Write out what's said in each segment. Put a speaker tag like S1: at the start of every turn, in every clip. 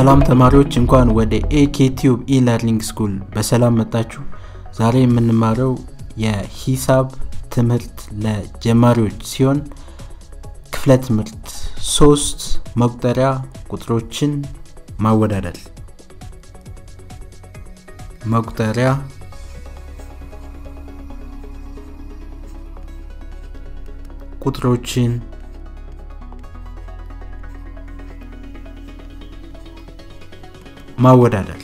S1: ሰላም ተማሪዎች እንኳን ወደ ኤኬ ቲዩብ ኢለርኒንግ ስኩል በሰላም መጣችሁ ዛሬ የምንማረው የሂሳብ ትምህርት ለጀማሪዎች ሲሆን ክፍለ ትምህርት ሶስት መቁጠሪያ ቁጥሮችን ማወዳደር መቁጠሪያ ቁጥሮችን ማወዳደር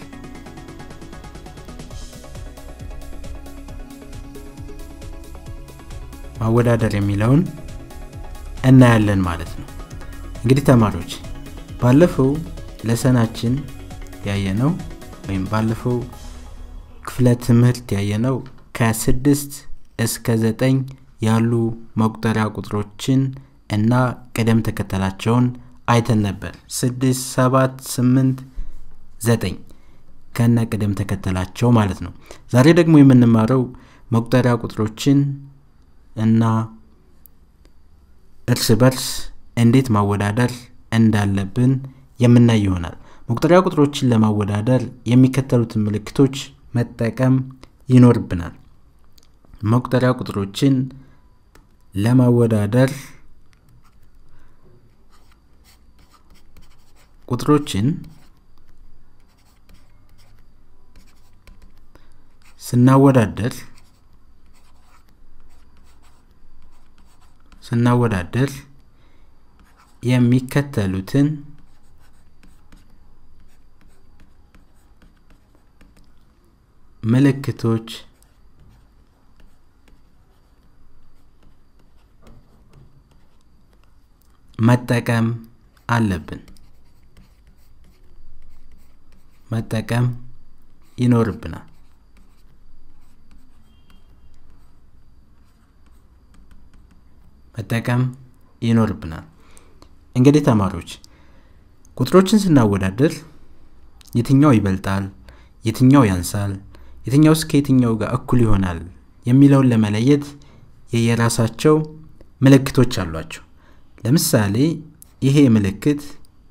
S1: ማወዳደር የሚለውን እናያለን ማለት ነው እንግዲህ ተማሪዎች ባለፈው ለሰናችን ያየነው ወይም ባለፈው ክፍለ ትምህርት ያየነው ከስድስት እስከ ዘጠኝ ያሉ መቁጠሪያ ቁጥሮችን እና ቅደም ተከተላቸውን አይተን ነበር ስድስት ሰባት ስምንት ዘጠኝ ከነ ቅደም ተከተላቸው ማለት ነው ዛሬ ደግሞ የምንማረው መቁጠሪያ ቁጥሮችን እና እርስ በርስ እንዴት ማወዳደር እንዳለብን የምናይ ይሆናል መቁጠሪያ ቁጥሮችን ለማወዳደር የሚከተሉትን ምልክቶች መጠቀም ይኖርብናል መቁጠሪያ ቁጥሮችን ለማወዳደር ቁጥሮችን ስናወዳደር ስናወዳደር የሚከተሉትን ምልክቶች መጠቀም አለብን መጠቀም ይኖርብናል መጠቀም ይኖርብናል እንግዲህ ተማሪዎች ቁጥሮችን ስናወዳደር የትኛው ይበልጣል የትኛው ያንሳል የትኛው እስከ የትኛው ጋር እኩል ይሆናል የሚለውን ለመለየት የየራሳቸው ምልክቶች አሏቸው ለምሳሌ ይሄ ምልክት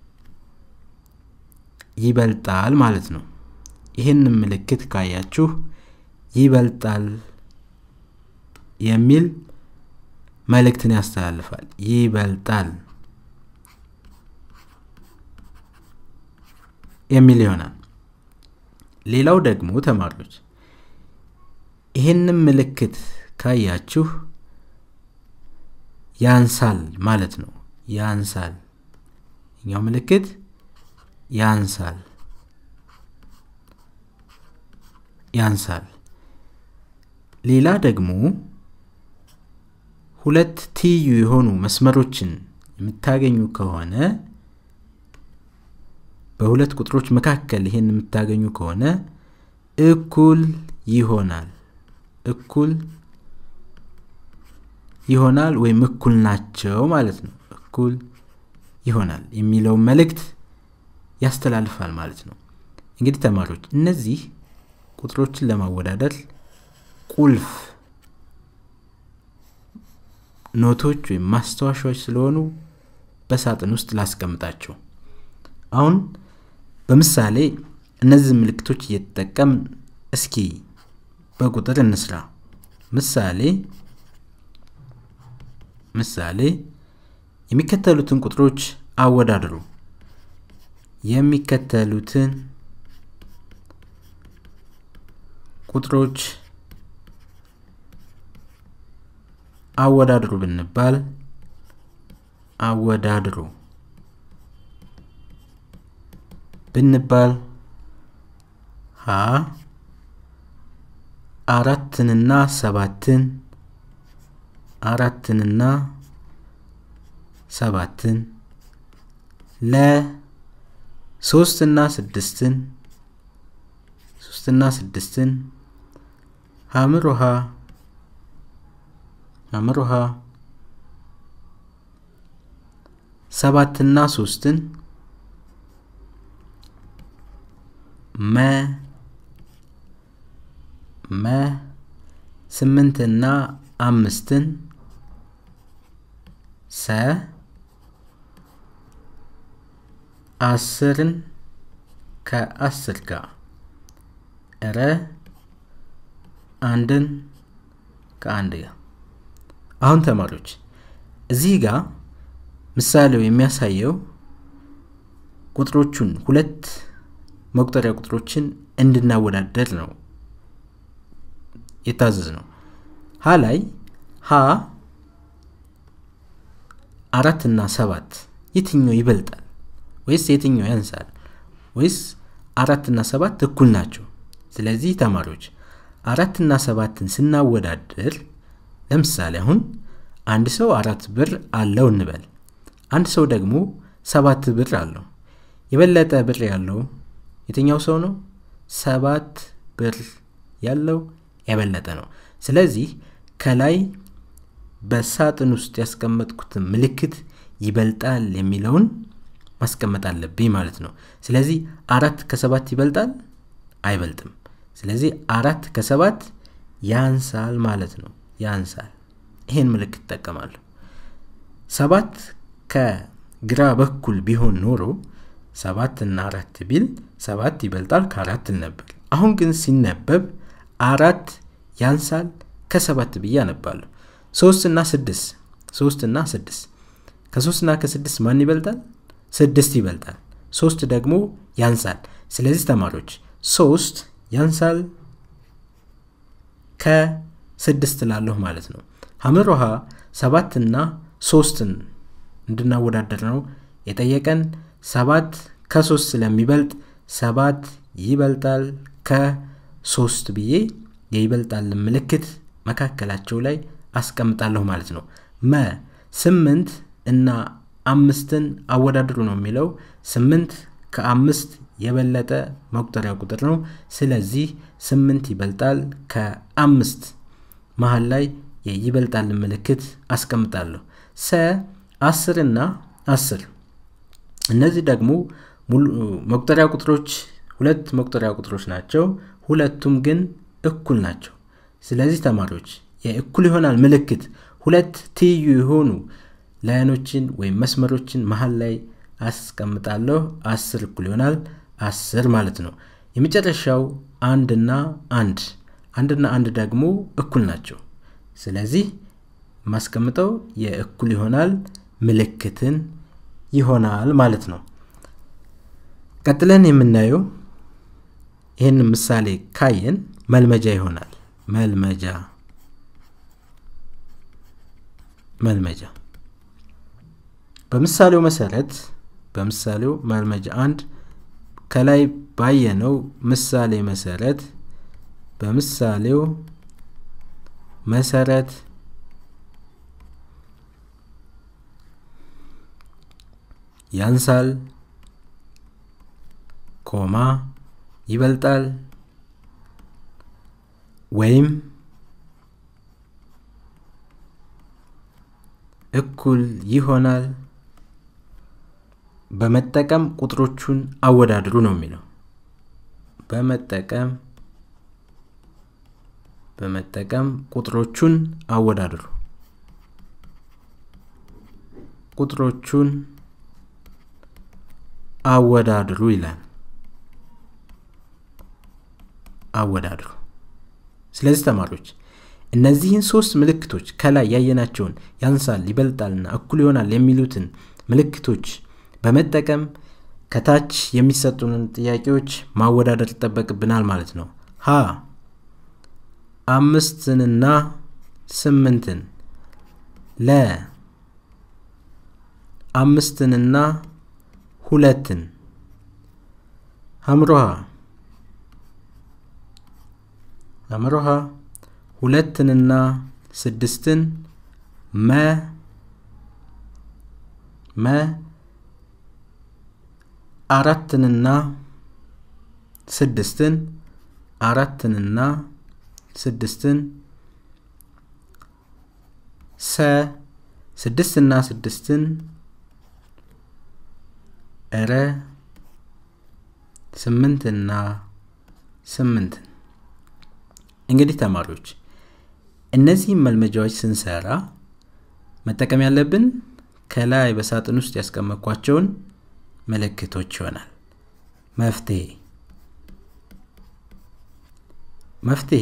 S1: ይበልጣል ማለት ነው ይህንን ምልክት ካያችሁ ይበልጣል የሚል መልእክትን ያስተላልፋል ይበልጣል የሚል ይሆናል ሌላው ደግሞ ተማሪዎች ይህንም ምልክት ካያችሁ ያንሳል ማለት ነው ያንሳል እኛው ምልክት ያንሳል ያንሳል ሌላ ደግሞ ሁለት ትይዩ የሆኑ መስመሮችን የምታገኙ ከሆነ በሁለት ቁጥሮች መካከል ይሄን የምታገኙ ከሆነ እኩል ይሆናል እኩል ይሆናል ወይም እኩል ናቸው ማለት ነው እኩል ይሆናል የሚለውን መልእክት ያስተላልፋል ማለት ነው እንግዲህ ተማሪዎች እነዚህ ቁጥሮችን ለማወዳደር ቁልፍ ኖቶች ወይም ማስታወሻዎች ስለሆኑ በሳጥን ውስጥ ላስቀምጣቸው አሁን በምሳሌ እነዚህ ምልክቶች እየተጠቀም እስኪ በቁጥር እንስራ ምሳሌ ምሳሌ የሚከተሉትን ቁጥሮች አወዳድሩ የሚከተሉትን ቁጥሮች አወዳድሩ ብንባል አወዳድሩ ብንባል ሀ አራትንና ሰባትን አራትንና ሰባትን ለ ሶስትና ስድስትን ሶስትና ስድስትን ሀምር ውሃ ሀምር ውሃ ሰባትና ሶስትን መ መ ስምንትና አምስትን ሰ አስርን ከአስር ጋር ረ አንድን ከአንድ ጋር አሁን ተማሪዎች እዚህ ጋር ምሳሌው የሚያሳየው ቁጥሮቹን ሁለት መቁጠሪያ ቁጥሮችን እንድናወዳደር ነው የታዘዝ ነው ሀ ላይ ሀ አራት እና ሰባት የትኛው ይበልጣል ወይስ የትኛው ያንሳል ወይስ አራት እና ሰባት እኩል ናቸው ስለዚህ ተማሪዎች አራት እና ሰባትን ስናወዳድር ለምሳሌ አሁን አንድ ሰው አራት ብር አለው እንበል አንድ ሰው ደግሞ ሰባት ብር አለው የበለጠ ብር ያለው የትኛው ሰው ነው ሰባት ብር ያለው የበለጠ ነው ስለዚህ ከላይ በሳጥን ውስጥ ያስቀመጥኩትን ምልክት ይበልጣል የሚለውን ማስቀመጥ አለብኝ ማለት ነው ስለዚህ አራት ከሰባት ይበልጣል አይበልጥም ስለዚህ አራት ከሰባት ያንሳል ማለት ነው ያንሳል ይሄን ምልክት ይጠቀማለሁ ሰባት ከግራ በኩል ቢሆን ኖሮ ሰባት እና አራት ቢል ሰባት ይበልጣል ከአራት ነበር አሁን ግን ሲነበብ አራት ያንሳል ከሰባት ብዬ አነባለሁ ሶስት እና ስድስት ሶስት እና ስድስት ከሶስት እና ከስድስት ማን ይበልጣል ስድስት ይበልጣል ሶስት ደግሞ ያንሳል ስለዚህ ተማሪዎች ሶስት ያንሳል ከስድስት ላለሁ ማለት ነው ሀምር ውሃ ሰባትና ሶስትን እንድናወዳደር ነው የጠየቀን ሰባት ከሶስት ስለሚበልጥ ሰባት ይበልጣል ከሶስት ብዬ የይበልጣል ምልክት መካከላቸው ላይ አስቀምጣለሁ ማለት ነው መ ስምንት እና አምስትን አወዳድሩ ነው የሚለው ስምንት ከአምስት የበለጠ መቁጠሪያ ቁጥር ነው ስለዚህ ስምንት ይበልጣል ከአምስት መሀል ላይ የይበልጣል ምልክት አስቀምጣለሁ ሰ አስር እና አስር እነዚህ ደግሞ መቁጠሪያ ቁጥሮች ሁለት መቁጠሪያ ቁጥሮች ናቸው ሁለቱም ግን እኩል ናቸው ስለዚህ ተማሪዎች የእኩል ይሆናል ምልክት ሁለት ትይዩ የሆኑ ላይኖችን ወይም መስመሮችን መሀል ላይ አስቀምጣለሁ አስር እኩል ይሆናል አስር ማለት ነው የመጨረሻው አንድና አንድ አንድና አንድ ደግሞ እኩል ናቸው ስለዚህ ማስቀምጠው የእኩል ይሆናል ምልክትን ይሆናል ማለት ነው ቀጥለን የምናየው ይህን ምሳሌ ካየን መልመጃ ይሆናል መልመጃ መልመጃ በምሳሌው መሰረት በምሳሌው መልመጃ አንድ ከላይ ባየነው ምሳሌ መሰረት በምሳሌው መሰረት ያንሳል ኮማ ይበልጣል ወይም እኩል ይሆናል በመጠቀም ቁጥሮቹን አወዳድሩ ነው የሚለው በመጠቀም በመጠቀም ቁጥሮቹን አወዳድሩ ቁጥሮቹን አወዳድሩ ይላል አወዳድሩ ስለዚህ ተማሪዎች እነዚህን ሶስት ምልክቶች ከላይ ያየናቸውን ያንሳል ይበልጣልና እኩል ይሆናል የሚሉትን ምልክቶች በመጠቀም ከታች የሚሰጡንን ጥያቄዎች ማወዳደር ይጠበቅብናል ማለት ነው ሀ አምስትንና ስምንትን ለ አምስትንና ሁለትን ሀምሮሃ ሀምሮሃ ሁለትንና ስድስትን መ መ አራትንና ስድስትን አራትንና ስድስትን ሰ ስድስትና ስድስትን እረ ስምንትና ስምንትን እንግዲህ ተማሪዎች እነዚህም መልመጃዎች ስንሰራ መጠቀም ያለብን ከላይ በሳጥን ውስጥ ያስቀመጥኳቸውን ምልክቶች ይሆናል መፍትሄ መፍትሄ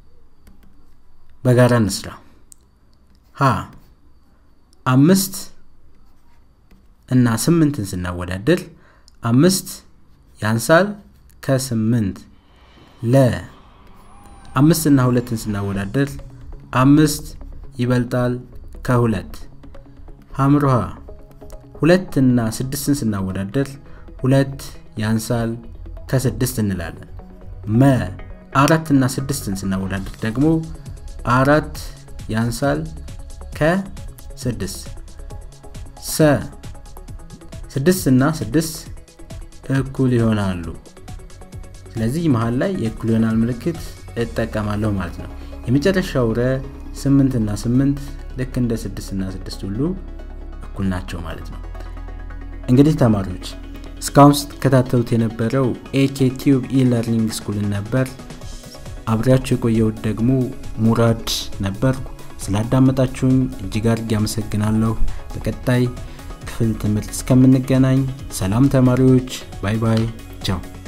S1: በጋራ እንስራ ሀ አምስት እና ስምንትን ስናወዳደር አምስት ያንሳል ከስምንት ለ አምስት እና ሁለትን ስናወዳደር አምስት ይበልጣል ከሁለት ሀምሮሃ ሁለት እና ስድስትን ስናወዳደር ሁለት ያንሳል ከስድስት እንላለን መ አራት እና ስድስትን ስናወዳደር ደግሞ አራት ያንሳል ከስድስት ሰ ስድስት እና ስድስት እኩል ይሆናሉ ስለዚህ መሀል ላይ የእኩል ይሆናል ምልክት እጠቀማለሁ ማለት ነው የመጨረሻው ረ ስምንት እና ስምንት ልክ እንደ ስድስት እና ስድስት ሁሉ እኩል ናቸው ማለት ነው እንግዲህ ተማሪዎች እስካሁን ስትከታተሉት የነበረው ኤኬ ቲዩብ ኢለርኒንግ ስኩልን ነበር አብሬያችሁ የቆየሁት ደግሞ ሙራድ ነበርኩ ስላዳመጣችሁኝ እጅግ አድርጌ አመሰግናለሁ በቀጣይ ክፍል ትምህርት እስከምንገናኝ ሰላም ተማሪዎች ባይ ባይ ቻው